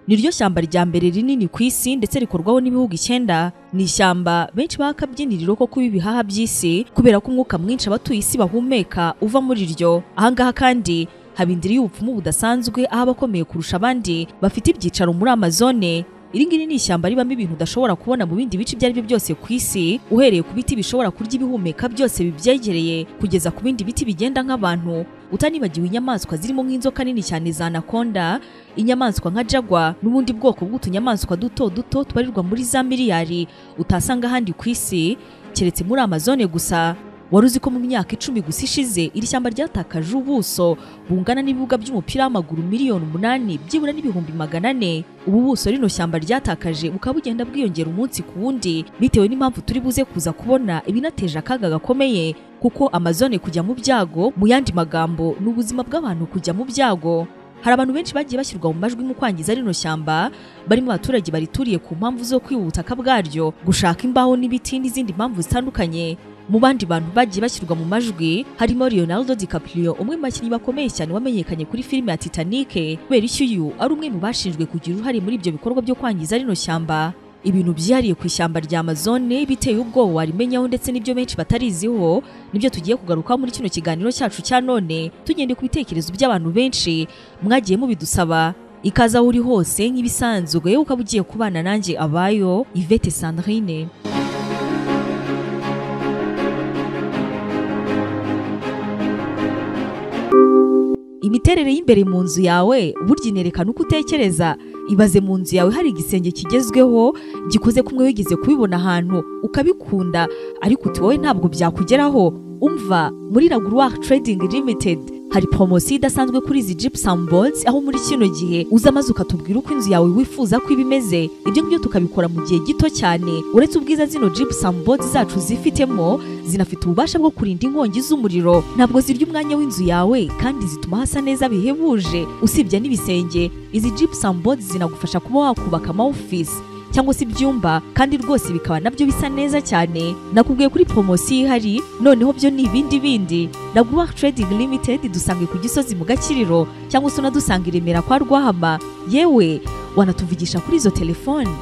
ni ryo shyamba rya mbere rinini ku isi ndetse rikorwaho n'ibihugu icyenda ni ishyamba benshi baha akabyiniriro ko kuba ibihaha by'isi kubera ko umwuka mwinshi abatuye isi bahumeka uva muri ryo ahangaha kandi haba indiri y'ubupfumu budasanzwe aho abakomeye kurusha abandi bafite ibyicaro muri amazone iri ngiri ni ishyamba ribamo ibintu udashobora kubona mu bindi bice ibyo ari byo byose ku isi uhereye ku biti bishobora kurya ibihumeka byose bibyegereye kugeza ku bindi biti bigenda nk'abantu utanibagiwe inyamaswa zirimo nk'inzoka nini cyane za anakonda inyamaswa nka jagwa n'ubundi bwoko bw'utunyamaswa duto duto tubarirwa muri za miliyari utasanga ahandi ku isi keretse muri amazone gusa wari uzi ko mu myaka icumi gusa ishize iri shyamba ryatakaje ubuso bungana n'ibibuga by'umupira w'amaguru miliyoni umunani byibura n'ibihumbi magana ane ubu buso rino shyamba ryatakaje bukaba bugenda bwiyongera umunsi ku wundi bitewe n'impamvu turi buze kuza kubona ibinateje akaga gakomeye kuko amazone kujya mu byago mu yandi magambo ni ubuzima bw'abantu kujya mu byago hari abantu benshi bagiye bashyirwa mu majwi mu kwangiza rino shyamba barimo abaturage barituriye ku mpamvu zo kwiba ubutaka bwaryo gushaka imbaho n'ibiti n'izindi mpamvu zitandukanye mu bandi bantu bagiye bashyirwa mu majwi harimo Leonardo DiCaprio umwe mu bakinnyi bakomeye cyane wamenyekanye kuri filime ya Titanic kubera icyo uyu ari umwe mu bashinjwe kugira uruhare muri ibyo bikorwa byo kwangiza rino shyamba ibintu byihariye ku ishyamba rya Amazone biteye ubwoba warimenyaho ndetse n'ibyo benshi batariziho nibyo tugiye kugarukaho muri kino kiganiro cyacu cya none tugendeye ku bitekerezo by'abantu benshi mwagiye mubidusaba ikaze aho uri hose nk'ibisanzwe ukaba ugiye kubana nanjye abayo Yvette Sandrine imiterere y'imbere mu nzu yawe burya inerekana uko utekereza ibaze mu nzu yawe hari igisenge kigezweho gikoze kumwe wigeze kubibona ahantu ukabikunda ariko uti wowe ntabwo byakugeraho umva muri Raguruwa Trading Limited hari poromosiyo idasanzwe kuri izi gypsum boards aho muri kino gihe uza maze ukatubwira uko inzu yawe wifuza ko iba imeze ibyo ngibyo tukabikora mu gihe gito cyane uretse ubwiza zino gypsum boards zacu zifitemo zinafite ububasha bwo kurinda inkongi z'umuriro ntabwo zirya umwanya w'inzu yawe kandi zituma hasa neza bihebuje usibye n'ibisenge izi gypsum boards zinagufasha kuba wakubaka ama office cyangwa se ibyumba kandi rwose bikaba nabyo bisa neza cyane nakubwiye kuri poromosiyo ihari noneho byo ni ibindi bindi raguwa trading limited dusange ku gisozi mu gakiriro cyangwa se unadusanga i remera kwa rwahama yewe wanatuvugisha kuri izo telefoni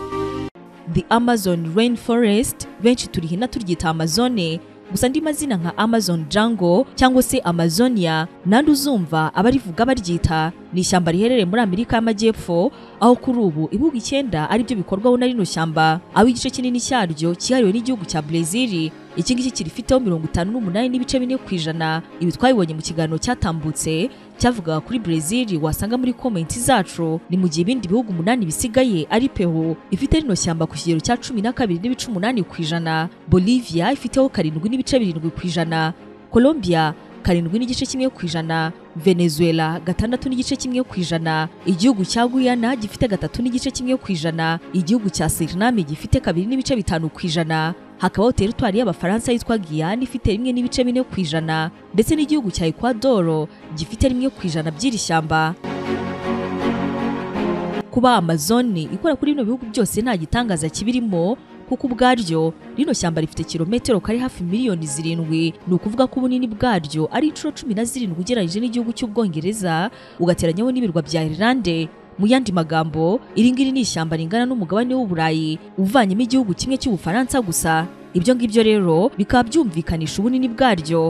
the amazon rainforest benshi turihina turyita amazone gusa andi mazina nka amazon jungle cyangwa se amazonia nandi uzumva abarivuga baryita ni ishyamba riherereye muri amerika y'amajyepfo aho kuri ubu ibihugu icyenda ari byo bikorwaho na rino shyamba aho igice kinini cyaryo cyihariwe n'igihugu cya brezil iki ngiki kirifiteho mirongo itanu n'umunani n'ibice bine ku ijana ibi twabibonye mu kiganiro cyatambutse cyavugaga kuri brezil wasanga muri komenti zacu ni mu gihe ibindi bihugu umunani bisigaye ari peho ifite rino shyamba ku kigero cya cumi na kabiri n'ibice umunani ku ijana bolivia ifiteho karindwi n'ibice birindwi ku ijana colombia karindwi n'igice kimwe ku ijana venezuela gatandatu n'igice kimwe ku ijana igihugu cya guyana gifite gatatu n'igice kimwe ku ijana igihugu cya suriname gifite kabiri n'ibice bitanu ku ijana hakabaho teritwari y'abafaransa yitwa giyana ifite rimwe n'ibice bine ku ijana ndetse n'igihugu cya ekwadoro gifite rimwe ku ijana by'iri shyamba kuba amazone ikora kuri bino bihugu byose nta gitangaza kibirimo kuko ubwaryo rino shyamba rifite kilometero kari hafi miliyoni zirindwi ni ukuvuga ko ubunini bwaryo ari inshuro cumi na zirindwi ugereranyije n'igihugu cy'ubwongereza ugateranyaho n'ibirwa bya irilande mu yandi magambo iri ngiri ni ishyamba ringana n'umugabane w'uburayi uvanyemo igihugu kimwe cy'ubufaransa gusa ibyo ngibyo rero bikaba byumvikanisha ubunini bwaryo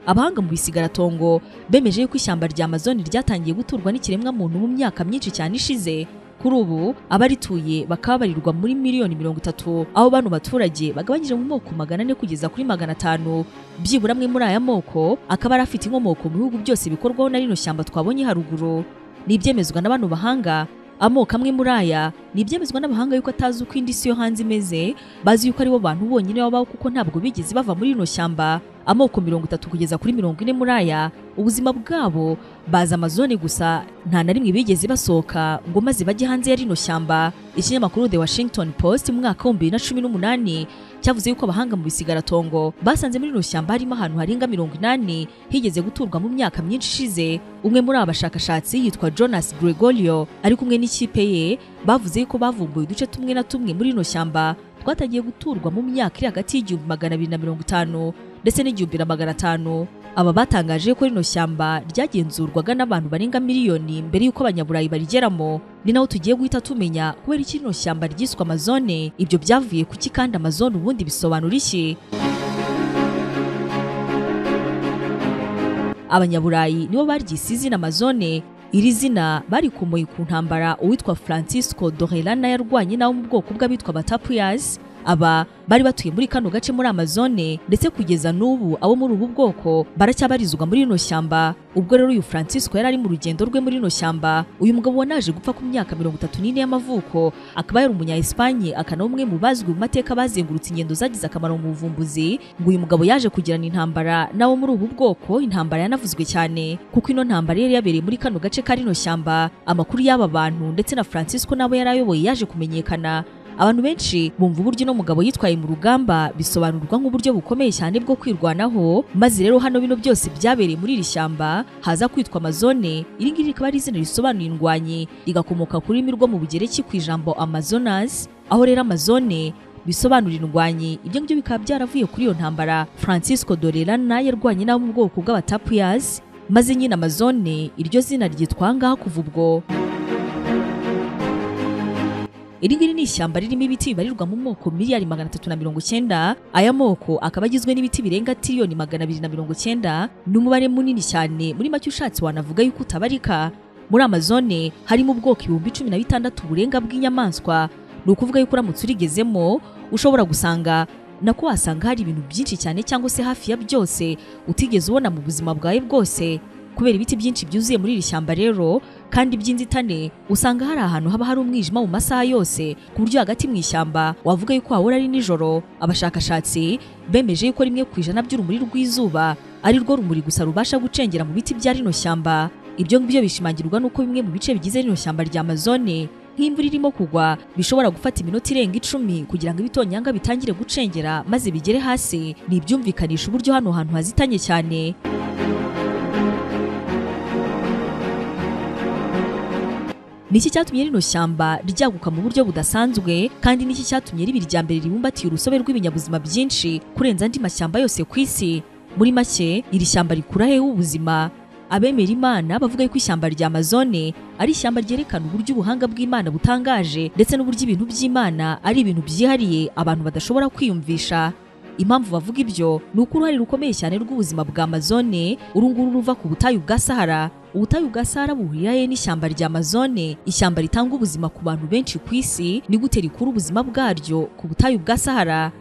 abahanga mu bisigaratongo bemeje yuko ishyamba rya amazon ryatangiye guturwa n'ikiremwamuntu mu myaka myinshi cyane ishize kuri ubu abarituye bakaba barirwa muri miliyoni mirongo itatu aho bano baturage bagabanyije mu moko magana ane kugeza kuri magana atanu byibura amwe muri aya moko akaba ari afite inkomoko mu bihugu byose bikorwaho na rino shyamba twabonye haruguru ni ibyemezwa na bano bahanga amoko amwe muri aya ni ibyemezwa n'abahanga yuko atazi uko indi si yo hanze imeze bazi yuko aribo bantu bonyine babaho kuko ntabwo bigeze bava muri rino shyamba amoko mirongo itatu kugeza kuri mirongo ine muri aya ubuzima bwabo baza amazone gusa nta na rimwe bigeze basohoka ngo maze bajye hanze ya rino shyamba ikinyamakuru the washington post mu mwaka w'ibihumbi bibiri na cumi n'umunani cyavuze yuko abahanga mu bisigaratongo basanze muri rino shyamba harimo ahantu harenga mirongo inani higeze guturwa mu myaka myinshi ishize umwe muri aba bashakashatsi yitwa jonas gregorio ari kumwe n'ikipe ye bavuze yuko bavumbuye uduce tumwe na tumwe muri rino shyamba rwatagiye guturwa mu myaka iri hagati y'igihumbi magana abiri na mirongo itanu ndetse n'igihumbi na magana atanu aba batangaje ko rino shyamba ryagenzurwaga n'abantu barenga miliyoni mbere y'uko abanyaburayi barigeramo ni naho tugiye guhita tumenya kubera iki rino shyamba ryiswe amazone ibyo byavuye kuki kandi amazone ubundi bisobanura iki abanyaburayi nibo baryise izina amazone iri zina barikomoye ku ntambara uwitwa francisco dorelana yarwanye nawo mu bwoko bw'abitwa batapuyasi aba bari batuye muri kano gace muri amazone ndetse kugeza n'ubu abo muri ubu bwoko baracyabarizwa muri rino shyamba ubwo rero uyu francisco yari ari mu rugendo rwe muri rino shyamba uyu mugabo wanaje gupfa ku myaka mirongo itatu n'ine y'amavuko akaba yari umunya esipanye akana umwe mu bazwi mu mateka bazengurutse ingendo zagize akamaro mu buvumbuzi ngo uyu mugabo yaje kugirana intambara n'abo muri ubu bwoko intambara yanavuzwe cyane kuko ino ntambara yari yabereye muri kano gace ka rino shyamba amakuru y'aba bantu ndetse na francisco n'abo yari ayoboye yaje kumenyekana abantu benshi bumva uburyo uno mugabo yitwaye mu rugamba bisobanurwa nk'uburyo bukomeye cyane bwo kwirwanaho maze rero hano bino byose byabereye muri iri shyamba haza kwitwa amazone iri ngiri rikaba ari izina risobanuye indwanyi rigakomoka ku rurimi rwo mu bugereki ku ijambo amazonas aho rero amazone bisobanura indwanyi ibyo ngibyo bikaba byaravuye kuri iyo ntambara francisco dorelana yarwanye n'abo mu bwoko bw'abatapuyazi maze nyine amazone iryo zina ryitwa ngaha kuva ubwo iri ngiri ni ishyamba ririmo ibiti bibarirwa mu moko miliyari magana atatu na mirongo cyenda aya moko akaba agizwe n'ibiti birenga tiriyoni magana abiri na mirongo cyenda ni umubare munini cyane muri make ushatse wanavuga yuko utabarika muri amazone harimo ubwoko ibihumbi cumi na bitandatu burenga bw'inyamaswa ni ukuvuga yuko uramutse urigezemo ushobora gusanga nako wasanga hari ibintu byinshi cyane cyangwa se hafi ya byose utigeze ubona mu buzima bwawe bwose kubera ibiti byinshi byuzuye muri iri shyamba rero kandi by'inzitane usanga hari ahantu haba hari umwijima mu masaha yose ku buryo hagati mu ishyamba wavuga yuko wahora ari nijoro abashakashatsi bemeje yuko rimwe ku ijana by'urumuri rw'izuba ari rwo rumuri gusa rubasha gucengera mu biti bya rino shyamba ibyo ngibyo bishimangirwa n'uko bimwe mu bice bigize rino shyamba rya amazone nk'imvura irimo kugwa bishobora gufata iminota irenga icumi kugira ngo ibitonyanga bitangire gucengera maze bigere hasi ni ibyumvikanisha uburyo hano hantu hazitanye cyane niki cyatumye rino shyamba ryaguka mu buryo budasanzwe kandi niki cyatumye riba irya mbere ribumbatiye urusobe rw'ibinyabuzima byinshi kurenza andi mashyamba yose ku isi muri make iri shyamba rikura hehe ubuzima abemera imana bavuga ko ishyamba rya amazone ari ishyamba ryerekana uburyo ubuhanga bw'imana butangaje ndetse n'uburyo ibintu by'imana ari ibintu byihariye abantu badashobora kwiyumvisha impamvu bavuga ibyo ni uko uruhare rukomeye cyane rw'ubuzima bwa amazone uru nguru ruva ku butayu bwa sahara ubutayu bwa sahara buhurirahe n'ishyamba rya amazone ishyamba ritanga ubuzima ku bantu benshi ku isi ni gute rikura ubuzima bwaryo ku butayu bwa sahara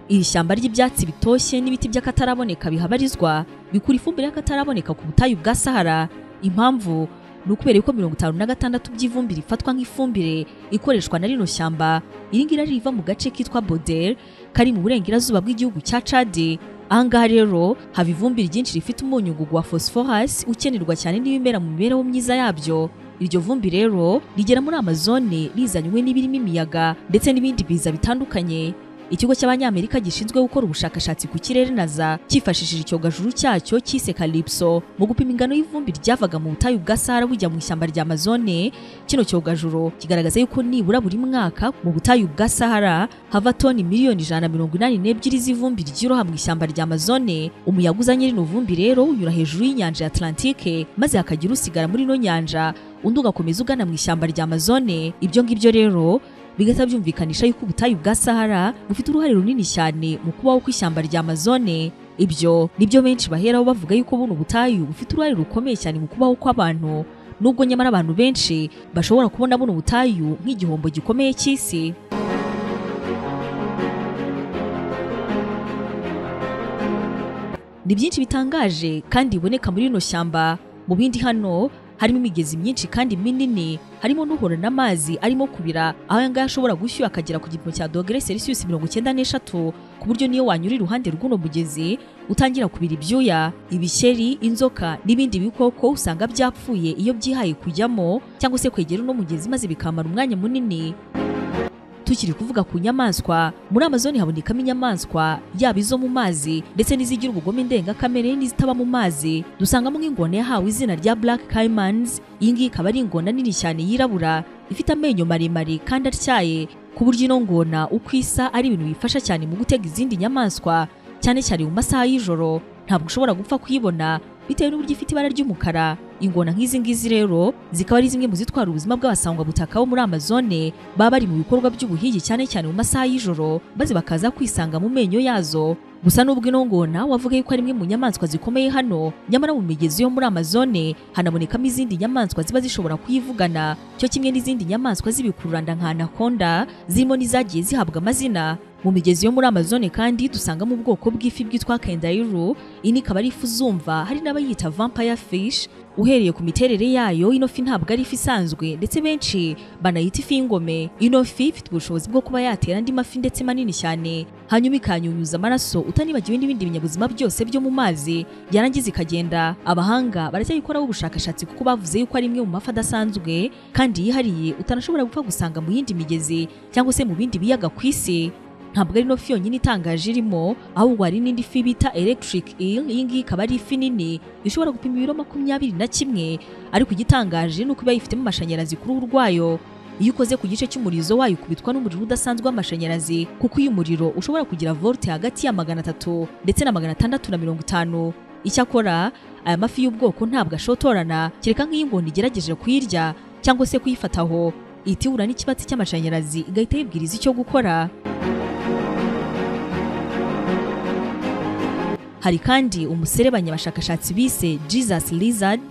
iri shyamba ry'ibyatsi bitoshye n'ibiti by'akataraboneka bihabarizwa bikura ifumbire y'akataraboneka ku butayu bwa sahara impamvu ni ukubera yuko mirongo itanu na gatandatu by'ivumbi rifatwa nk'ifumbire ikoreshwa na rino shyamba iri ngiri riva mu gace kitwa bodere kari mu burengerazuba bw'igihugu cya cade ahangaha rero haba ivumbi ryinshi rifite umunyungugu wa phosphorus ukenerwa cyane n'ibimera mu mibereho myiza yabyo iryo vumbi rero rigera muri amazone rizanywe n'ibirimo imiyaga ndetse n'ibindi biza bitandukanye ikigo cy'abanyamerika gishinzwe gukora ubushakashatsi ku kirere naza cyifashishije icyogajuru cyacyo cyise kalipso mu gupima ingano y'ivumbi ryavaga mu butayu bwa sahara bujya mu ishyamba rya amazone kino cyogajuru kigaragaza yuko nibura buri mwaka mu butayu bwa sahara hava toni miliyoni ijana na mirongo inani n'ebyiri z'ivumbi ryiroha mu ishyamba rya amazone umuyaga uzanye rino vumbi rero unyura hejuru y'inyanja ya atlantike maze hakagira usigara muri ino nyanja undi ugakomeza ugana mu ishyamba rya amazone ibyo ngibyo rero bigahita byumvikanisha yuko ubutayu bwa sahara bufite uruhare runini cyane mu kubaho kw'ishyamba rya amazone ibyo nibyo benshi baheraho bavuga yuko buno ubutayu bufite uruhare rukomeye cyane mu kubaho kw'abantu nubwo nyamara abantu benshi bashobora kubona buno ubutayu nk'igihombo gikomeye cy'isi ni byinshi bitangaje kandi biboneka muri rino shyamba mu bindi hano harimo imigezi myinshi kandi minini harimo n'uhorana amazi arimo kubira aho aya ngaya ashobora gushyuha akagera ku gipimo cya dogere celsius mirongo icyenda n'eshatu ku buryo niyo wanyura iruhande rw'uno mugezi utangira kubira ibyuya ibishyeri inzoka n'ibindi bikoko usanga byapfuye iyo byihaye kujyamo cyangwa se kwegera uno mugezi maze bikamara umwanya munini tukiri kuvuga ku nyamaswa muri amazoni habonekamo inyamaswa yaba izo mu mazi ndetse n'izigira ubugome ndengakamere n'izitaba mu mazi dusangamo nk'ingona yahawe izina rya black caimans iyi ngiyi ikaba ari ingona nini cyane yirabura ifite amenyo maremare kandi atyaye ku buryo ino ngona uko isa ari ibintu bifasha cyane mu gutega izindi nyamaswa cyane cyane mu masaha y'ijoro ntabwo ushobora gupfa kuyibona bitewe n'uburyo ifite ibara ry'umukara ingona nk'izi ngizi rero zikaba ari zimwe mu zitwara ubuzima bw'abasangwabutaka bo muri amazone baba bari mu bikorwa by'ubuhigi cyane cyane mu masaha y'ijoro maze bakaza kwisanga mu menyo yazo gusa nubwo ino ngona wavuga yuko ari imwe mu nyamaswa zikomeye hano nyamara mu migezi yo muri amazone hanabonekamo izindi nyamaswa ziba zishobora kuyivugana cyo kimwe n'izindi nyamaswa z'ibikururanda nka anaconda zirimo n'izagiye zihabwa amazina mu migezi yo muri amazone kandi dusangamo ubwoko bw'ifi bwitwa kendairu ini ikaba ari ifi uzumva hari n'abayita vampire fish uhereye ku miterere yayo ino fi ntabwo ari ifi isanzwe ndetse benshi banayita ifi y'ingome ino fi ifite ubushobozi bwo kuba yatera andi mafi ndetse manini cyane hanyuma ikanyunyuza amaraso utanibagiwe n'ibindi binyabuzima byose byo mu mazi yarangiza ikagenda abahanga baracyayikoraho ubushakashatsi kuko bavuze yuko ari imwe mu mafi adasanzwe kandi yihariye utanashobora gupfa gusanga mu yindi migezi cyangwa se mu bindi biyaga ku isi ntabwo ari ino fi yonyine itangaje irimo ahubwo hari n'indi fi bita electric eel iyi ngiyi ikaba ari ifi nini ishobora gupima ibiro makumyabiri na kimwe ariko igitangaje ni uko iba yifitemo amashanyarazi ku ruhu rwayo iyo ukoze ku gice cy'umurizo wayo ukubitwa n'umuriro udasanzwe w'amashanyarazi kuko uyu muriro ushobora kugira volte hagati ya magana atatu ndetse na magana atandatu na mirongo itanu icyakora aya mafi y'ubwoko ntabwo ashotorana kereka nk'iyo ingona igerageje kuyirya cyangwa se kuyifataho ihita ihura n'ikibatsi cy'amashanyarazi igahita yibwiriza icyo gukora hari kandi umuserebanya abashakashatsi bise Jesus Lizard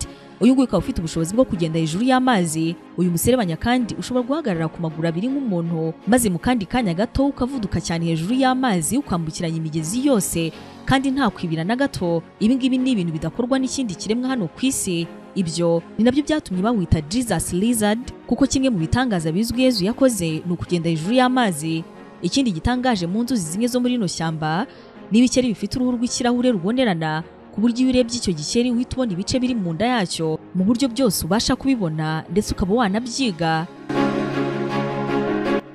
uyu nguyu ukaba ufite ubushobozi bwo kugenda hejuru y'amazi uyu muserebanya kandi ushobora guhagarara ku maguru abiri nk'umuntu maze mu kandi kanya gato ukavuduka cyane hejuru y'amazi ukambukiranya imigezi yose kandi nta kwibira na gato ibi ngibi ni ibintu bidakorwa n'ikindi kiremwa hano ku isi ibyo ni nabyo byatumye bawita Jesus Lizard kuko kimwe mu bitangaza bizwi Yezu yakoze ni ukugenda hejuru y'amazi ikindi gitangaje mu nzuzi zimwe zo muri ino shyamba ni ibikeri bifite uruhu rw'ikirahure rubonerana ku buryo iyo urebye icyo gikeri uhita ubona ibice biri mu nda yacyo mu buryo byose ubasha kubibona ndetse ukaba wanabyiga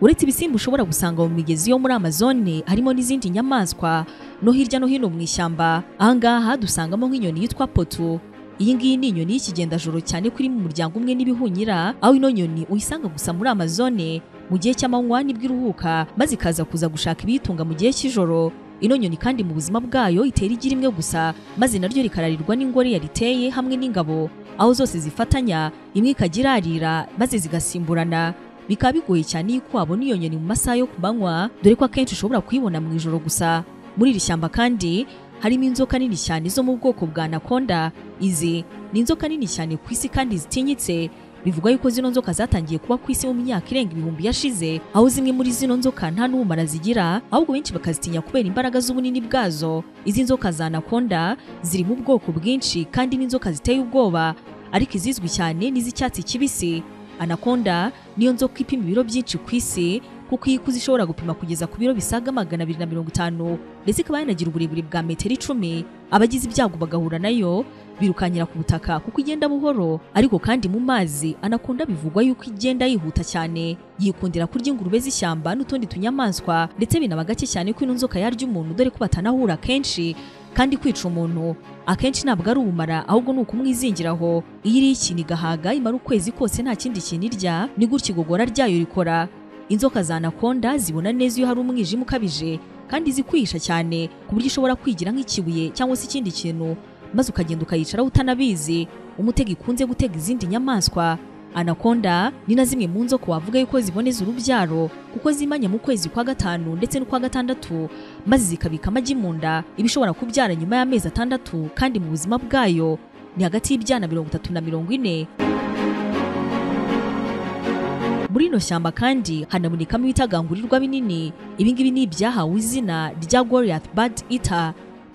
uretse ibisimba ushobora gusanga mu migezi yo muri amazone harimo n'izindi nyamaswa no hirya no hino mu ishyamba ahangaha dusangamo nk'inyoni yitwa potu iyi ngiyi ni inyoni y'ikigendajoro cyane ko iri mu muryango umwe n'ibihunyira aho ino nyoni uyisanga gusa muri amazone mu gihe cy'amanywa nibwo iruhuka maze ikaza kuza gushaka ibiyitunga mu gihe cy'ijoro ino nyoni kandi mu buzima bwayo itera igi rimwe gusa maze naryo rikararirwa n'ingore yariteye hamwe n'ingabo aho zose zifatanya imwe ikajya irarira maze zigasimburana bikaba bigoye cyane yuko wabona iyo nyoni mu masaha yo ku manywa dore ko akenshi ushobora kuyibona mu ijoro gusa muri iri shyamba kandi harimo inzoka nini cyane zo mu bwoko bwa anaconda izi ni inzoka nini cyane ku isi kandi zitinyitse bivugwa yuko zino nzoka zatangiye kuba ku isi mu myaka irenga ibihumbi yashize aho zimwe muri zino nzoka nta n'ubumara zigira ahubwo benshi bakazitinya kubera imbaraga z'ubunini bwazo izi nzoka za anaconda ziri mu bwoko bwinshi kandi n'inzoka ziteye ubwoba ariko izizwi cyane n'iz'icyatsi kibisi anaconda niyo nzoka ipima ibiro byinshi ku isi kuko iyi ikuze ishobora gupima kugeza ku biro bisaga magana abiri na mirongo itanu ndetse ikaba yanagira uburebure bwa metero icumi abagize ibyago bagahura nayo birukanyira ku butaka kuko igenda buhoro ariko kandi mu mazi anakunda bivugwa yuko igenda yihuta cyane yikundira kurya ingurube z'ishyamba n'utundi tunyamaswa ndetse binaba gake cyane ko ino nzoka yarya umuntu dore ko batanahura kenshi kandi kwica umuntu akenshi ntabwo ari ubumara ahubwo ni ukumwizingira aho iyo iriye ikintu igahaga imara ukwezi kose nta kindi kintu irya ni gutya igogora ryayo rikora inzoka za anaconda zibona neza iyo hari umwijima ukabije kandi zikwihisha cyane ku buryo ushobora kwigira nk'ikibuye cyangwa se ikindi kintu maze ukagenda ukayicaraho utanabizi umutego ikunze gutega izindi nyamaswa anaconda ni na zimwe mu nzoka wavuga yuko ziboneza urubyaro kuko zimanya mu kwezi kwa gatanu ndetse n'ukwa gatandatu maze zikabika amagi mu nda ibishobora kubyara nyuma y'amezi atandatu kandi mu buzima bwayo ni hagati y'ibyana mirongo itatu na mirongo ine muri ino shyamba kandi hanabonekamo ibitagangurirwa binini ibi ngibi ni ibyahawe izina rya Goliath Bird Eater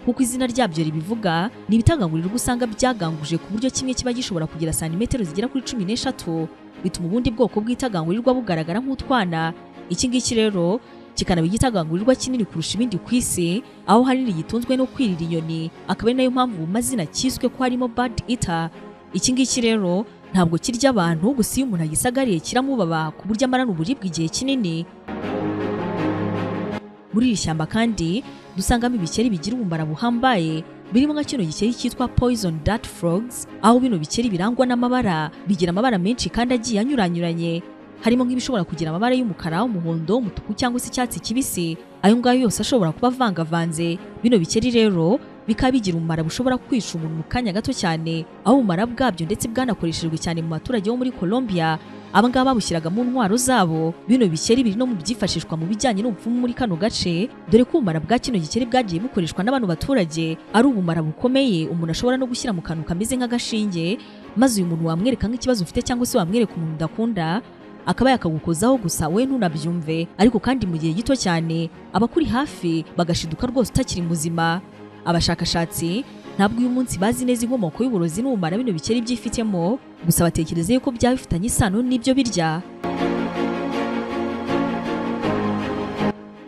kuko izina ryabyo ribivuga ni ibitagangurirwa usanga byaganguje ku buryo kimwe kiba gishobora kugira santimetero zigera kuri cumi n'eshatu bituma ubundi bwoko bw'itagangurirwa bugaragara nk'utwana iki ngiki rero kikanaba igitagangurirwa kinini kurusha ibindi ku isi aho hanini gitunzwe no kwirira inyoni akaba ari nayo mpamvu mu mazina kiswe ko harimo Bird Eater iki ngiki rero ntabwo kirya abantu gusa iyo umuntu agisagariye kiramubaba ku buryo amarana uburibwe igihe kinini muri iri shyamba kandi dusangamo ibikeri bigira ubumara buhambaye birimo nka kino gikeri cyitwa poison dart frogs aho bino bikeri birangwa n'amabara bigira amabara menshi kandi agiye anyuranyuranye harimo nk'ibishobora kugira amabara y'umukara umuhondo umutuku cyangwa se icyatsi kibisi ayo ngayo yose ashobora kuba avangavanze bino bikeri rero bikaba bigira umumaro bushobora kwica umuntu mu kanya gato cyane aho ubumara bwabyo ndetse bwanakoreshejwe cyane mu baturage bo muri Colombia abangaba babushyiraga mu ntwaro zabo bino bikeri biri no mu byifashishwa mu bijyanye n'ubupfumu muri kano gace dore ko ubumara bwa kino gikeri bwagiye bukoreshwa n'abantu baturage ari ubumara bukomeye umuntu ashobora no gushyira mu kantu kameze nk'agashinge maze uyu muntu wamwereka nk'ikibazo ufite cyangwa se wamwereka umuntu udakunda akaba yakagukozaho gusa we ntunabyumve ariko kandi mu gihe gito cyane abakuri hafi bagashiduka rwose utakiri muzima abashakashatsi ntabwo uyu munsi bazi neza inkomoko y'uburozi n'ubumara bino bikeri byifitemo gusa batekereza yuko byaba bifitanye isano n'ibyo birya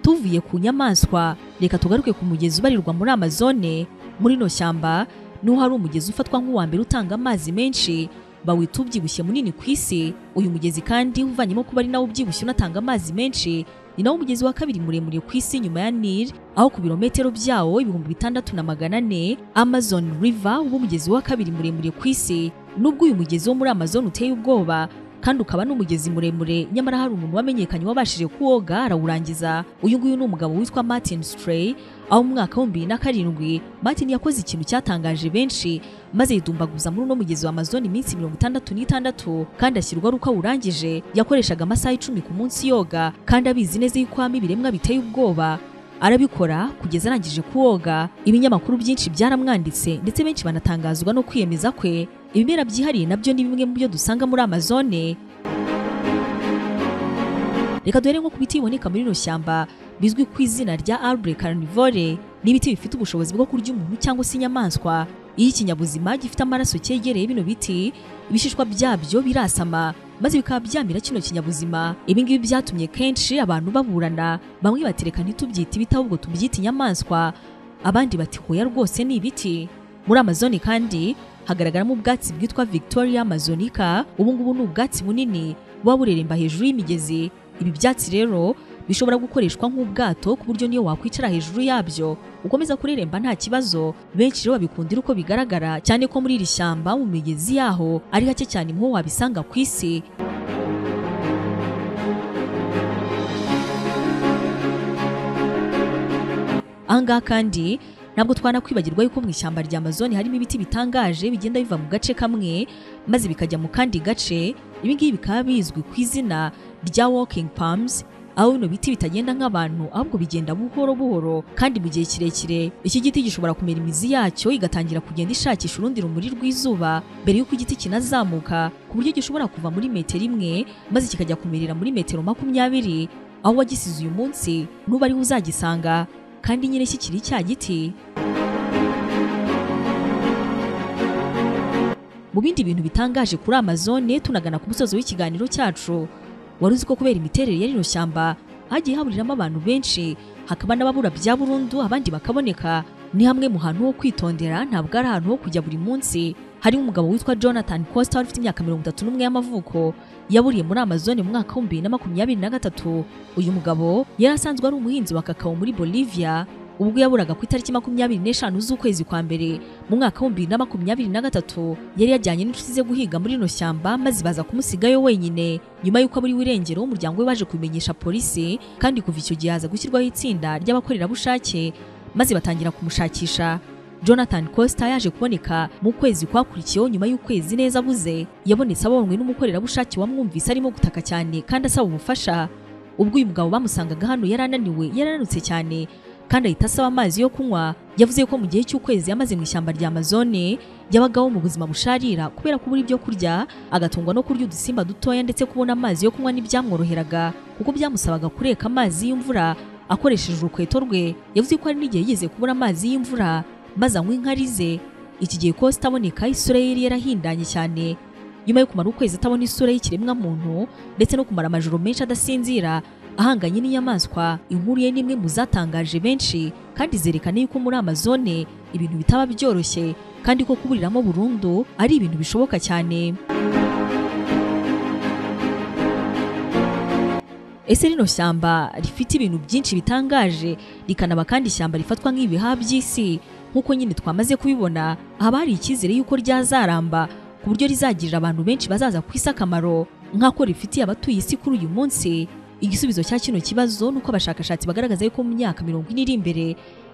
tuvuye ku nyamaswa reka tugaruke ku mugezi ubarirwa muri amazone muri ino shyamba niho hari umugezi ufatwa nk'uwa mbere utanga amazi menshi bawita ubyibushye munini ku isi uyu mugezi kandi uvanyemo kuba ari nawo ubyibushye unatanga amazi menshi ni nawo umugezi wa kabiri muremure ku isi nyuma ya Nil aho ku birometero byawo ibihumbi bitandatu na magana ane Amazon River uba umugezi wa kabiri muremure ku isi nubwo uyu mugezi wo muri Amazon uteye ubwoba kandi ukaba n'umugezi muremure nyamara hari umuntu wamenyekanye wabashije kuwoga arawurangiza uyu nguyu ni umugabo witwa Martin Stray aho mu mwaka w'ibihumbi bibiri na karindwi Martin yakoze ikintu cyatangaje benshi maze yidumbaguza muri uno mugezi wa Amazon iminsi mirongo itandatu n'itandatu kandi ashyirwa ari uko awurangije yakoreshaga amasaha icumi ku munsi yoga kandi abizi neza yuko habamo ibiremwa biteye ubwoba arabikora kugeza arangije kuwoga ibinyamakuru byinshi byaramwanditse ndetse benshi banatangazwa no kwiyemeza kwe ibimera byihariye nabyo ni bimwe mu byo dusanga muri amazone reka duhere nko ku biti biboneka muri rino shyamba bizwi ku izina rya arbre carnivore ni ibiti bifite ubushobozi bwo kurya umuntu cyangwa se inyamaswa iyo ikinyabuzima gifite amaraso cyegereye bino biti ibishishwa byabyo birasama maze bikaba byamira kino kinyabuzima ibi ngibi byatumye kenshi abantu baburana bamwe batereka ntitubyite ibiti ahubwo tubyita inyamaswa abandi bati hoya rwose ni ibiti muri amazoni kandi hagaragaramo ubwatsi bwitwa victoria amazonica ubu ngubu ni ubwatsi bunini buba bureremba hejuru y'imigezi ibi byatsi rero bishobora gukoreshwa nk'ubwato ku buryo niyo wakwicara hejuru yabyo ukomeza kureremba nta kibazo benshi rero babikundira uko bigaragara cyane ko muri iri shyamba mu migezi yaho ari hake cyane mu ho wabisanga ku isi ahangaha kandi ntabwo twanakwibagirwa yuko mu ishyamba rya Amazon harimo ibiti bitangaje bigenda biva mu gace kamwe maze bikajya mu kandi gace ibi ngibi bikaba bizwi ku izina rya walking palms aho bino biti bitagenda nk'abantu ahubwo bigenda buhoro buhoro kandi mu gihe kirekire iki giti gishobora kumera imizi yacyo igatangira kugenda ishakisha urundi rumuri rw'izuba mbere y'uko igiti kinazamuka ku buryo gishobora kuva muri metero imwe maze kikajya kumerera muri metero makumyabiri aho wagisize uyu munsi nuba ariho uzagisanga kandi nyine kikiri cya giti mu bindi bintu bitangaje kuri amazone tunagana ku musozo w'ikiganiro cyacu wari uzi ko kubera imiterere ya rino shyamba hagiye haburiramo abantu benshi hakaba n'ababura bya burundu abandi bakaboneka ni hamwe mu hantu ho kwitondera ntabwo ari ahantu ho kujya buri munsi harimo umugabo witwa Jonathan Costa ufite imyaka mirongo itatu n'umwe y'amavuko yaburiye muri Amazon mu mwaka w'ibihumbi bibiri na makumyabiri na gatatu uyu mugabo yari asanzwe ari umuhinzi wa kakao muri Bolivia ubwo yaburaga ku itariki makumyabiri n'eshanu z'ukwezi kwa mbere mu mwaka w'ibihumbi bibiri na makumyabiri na gatatu yari yajyanye n'inshuti ze guhiga muri rino shyamba maze baza kumusigayo wenyine nyuma y'uko aburiwe irengero umuryango we baje kubimenyesha polisi kandi kuva icyo gihe haza gushyirwaho itsinda ry'abakorerabushake maze batangira kumushakisha Jonathan Costa yaje kuboneka mu kwezi kwakurikiyeho nyuma y'ukwezi neza abuze yabonetse abonwe n'umukorerabushake wamwumvise arimo gutaka cyane kandi asaba ubufasha ubwo uyu mugabo bamusangaga hano yari ananiwe yarananutse cyane kandi ahita asaba amazi yo kunywa yavuze ko mu gihe cy'ukwezi yamaze mu ishyamba rya Amazone yabagaho mu buzima busharira kubera kubura ibyo kurya agatungwa no kurya udusimba dutoya ndetse kubona amazi yo kunywa ntibyamworoheraga kuko byamusabaga kureka amazi y'imvura akoresheje urukweto rwe yavuze ko hari n'igihe yigeze kubura amazi y'imvura maze anywa inkari ze iki gihe ko zitaboneka isura ye yari yarahindanye cyane nyuma yo kumara ukwezi atabona isura y'ikiremwa muntu ndetse no kumara amajoro menshi adasinzira ahanganye n'inyamaswa inkuru ye n'imwe mu zatangaje benshi kandi zerekana yuko muri amazone ibintu bitaba byoroshye kandi ko kuburiramo burundu ari ibintu bishoboka cyane ese rino shyamba rifite ibintu byinshi bitangaje rikanaba kandi ishyamba rifatwa nk'ibihaha by'isi nk'uko nyine twamaze kubibona haba hari icyizere yuko ryazaramba ku buryo rizagirira abantu benshi bazaza ku isi akamaro nk'ako rifitiye abatuye isi kuri uyu munsi igisubizo cya kino kibazo ni uko abashakashatsi bagaragaza yuko mu myaka mirongo ine iri imbere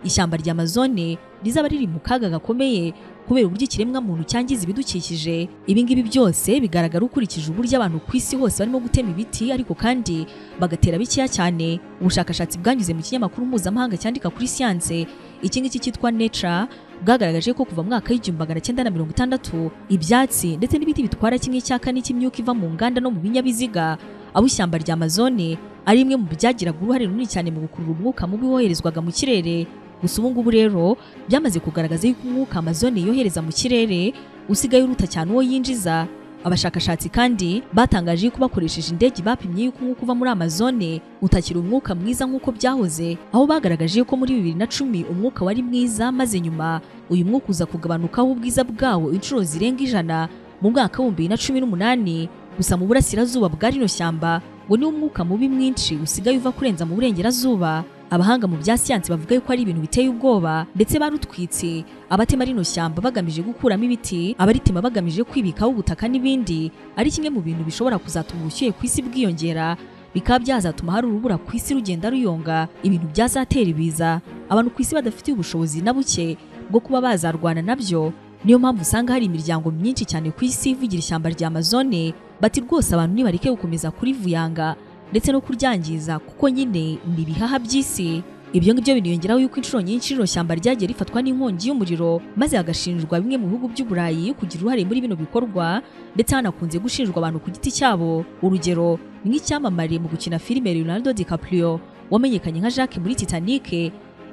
ishyamba rya amazone rizaba riri mu kaga gakomeye kubera uburyo ikiremwamuntu cyangiza ibidukikije ibi ngibi byose bigaragara ukurikije uburyo abantu ku isi hose barimo gutema ibiti ariko kandi bagatera bikeya cyane ubushakashatsi bwanyuze mu kinyamakuru mpuzamahanga cyandika kuri siyanse iki ngiki cyitwa neca bwagaragaje ko kuva mu mwaka w'igihumbi magana cyenda na mirongo itandatu ibyatsi ndetse n'ibiti bitwara kimwe cya kane cy'imyuka iva mu nganda no mu binyabiziga abo ishyamba rya amazone ari imwe mu byagiraga uruhare runini cyane mu gukurura umwuka mubi woherezwaga mu kirere gusa ubu ngubu rero byamaze kugaragaza yuko umwuka amazone yohereza mu kirere usigaye uruta cyane uwo yinjiza abashakashatsi kandi batangaje yuko bakoresheje indege bapimye yuko umwuka uva muri amazone utakiri umwuka mwiza nk'uko byahoze aho bagaragaje ko muri bibiri na cumi umwuka wari mwiza maze nyuma uyu mwuka uza kugabanukaho ubwiza bwawo inshuro zirenga ijana mu mwaka w'ibihumbi bibiri na cumi n'umunani gusa mu burasirazuba bwa rino shyamba ngo niwo umwuka mubi mwinshi usigaye uva kurenza mu burengerazuba abahanga mu bya siyansi bavuga yuko ari ibintu biteye ubwoba ndetse barutwitse abatema rino shyamba bagamije gukuramo ibiti abaritema bagamije kwibikaho ubutaka n'ibindi ari kimwe mu bintu bishobora kuzatuma ubushyuhe ku isi bwiyongera bikaba byazatuma hari urubura ku isi rugenda ruyonga ibintu byazatera ibiza abantu ku isi badafitiye ubushobozi na buke bwo kuba bazarwana nabyo niyo mpamvu usanga hari imiryango myinshi cyane ku isi ivugira ishyamba rya amazone bati rwose abantu nibareke gukomeza kurivuyanga ndetse no kuryangiza kuko nyine ni ibihaha by'isi ibyo ngibyo biniyongeraho yuko inshuro nyinshi rino shyamba ryagiye rifatwa n'inkongi y'umuriro maze hagashinjwa bimwe mu bihugu by'uburayi kugira uruhare muri bino bikorwa ndetse hanakunze gushinjwa abantu ku giti cyabo urugero nk'icyamamare mu gukina filime Leonardo DiCaprio wamenyekanye nka Jacques muri Titanic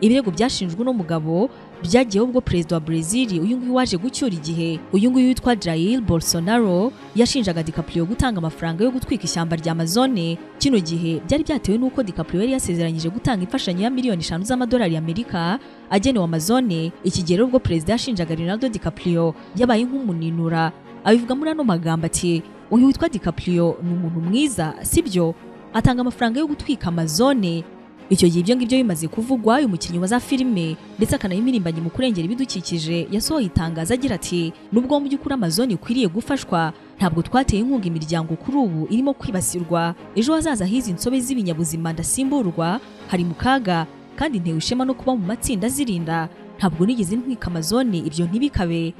ibirego byashinjwe uno mugabo byagiyeho ubwo perezida wa Brazil uyu nguyu waje gucyura igihe uyu nguyu witwa Jair Bolsonaro yashinjaga DiCaprio gutanga amafaranga yo gutwika ishyamba rya Amazone kino gihe byari byatewe n'uko DiCaprio yari yasezeranyije gutanga imfashanyo ya miliyoni eshanu z'amadolari y'Amerika agenewe Amazone iki gihe rero ubwo perezida yashinjaga Leonardo DiCaprio yabaye nk'umuninura abivuga muri ano magambo ati uyu witwa DiCaprio ni umuntu mwiza sibyo atanga amafaranga yo gutwika Amazone icyo gihe ibyo ngibyo bimaze kuvugwa uyu mukinnyi wa za filime ndetse akanayimirimbanya mu kurengera ibidukikije yasohoye itangazo agira ati nubwo mu by'ukuri amazone ikwiriye gufashwa ntabwo twateye inkunga imiryango kuri ubu irimo kwibasirwa ejo hazaza h'izi nsobe z'ibinyabuzima ndasimburwa hari mu kaga kandi ntewe ishema no kuba mu matsinda azirinda ntabwo nigeze ntwika amazone ibyo ntibikabe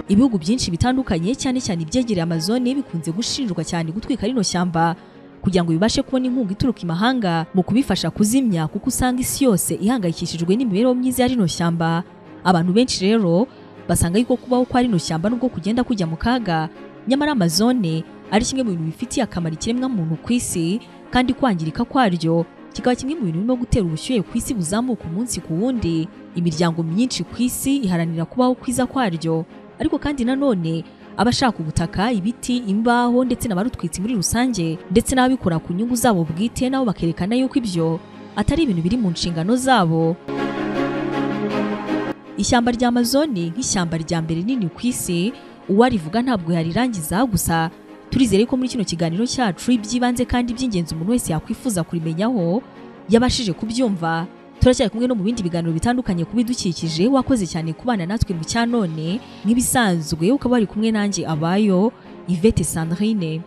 ibihugu byinshi bitandukanye cyane cyane ibyegereye amazone bikunze gushinjwa cyane gutwika rino shyamba kugira ngo bibashe kubona inkunga ituruka imahanga mu kubifasha kuzimya kuko usanga isi yose ihangayikishijwe n'imibereho myiza ya rino shyamba abantu benshi rero basanga yuko kubaho kwa rino shyamba nubwo kugenda kujya mu kaga nyamara amazone ari kimwe mu bintu bifitiye akamaro ikiremwamuntu ku isi kandi kwangirika kwaryo kikaba kimwe mu bintu birimo gutera ubushyuhe ku isi buzamuka umunsi ku wundi imiryango myinshi ku isi iharanira kubaho kwiza kwaryo ariko kandi nanone abashaka ubutaka ibiti imbaho ndetse n'abarutwitse muri rusange ndetse n'ababikora ku nyungu zabo bwite nabo bakerekana yuko ibyo atari ibintu biri mu nshingano zabo ishyamba rya amazoni nk'ishyamba rya mbere nini ku isi uwarivuga ntabwo yarirangiza gusa turizere ko muri kino kiganiro cyacu iby'ibanze kandi by'ingenzi umuntu wese yakwifuza kurimenyaho yabashije kubyumva turacyari kumwe no mu bindi biganiro bitandukanye ku bidukikije wakoze cyane kubana natwe mu cyanone nk'ibisanzwe ukaba wari kumwe nanjye abayo Yvette Sandrine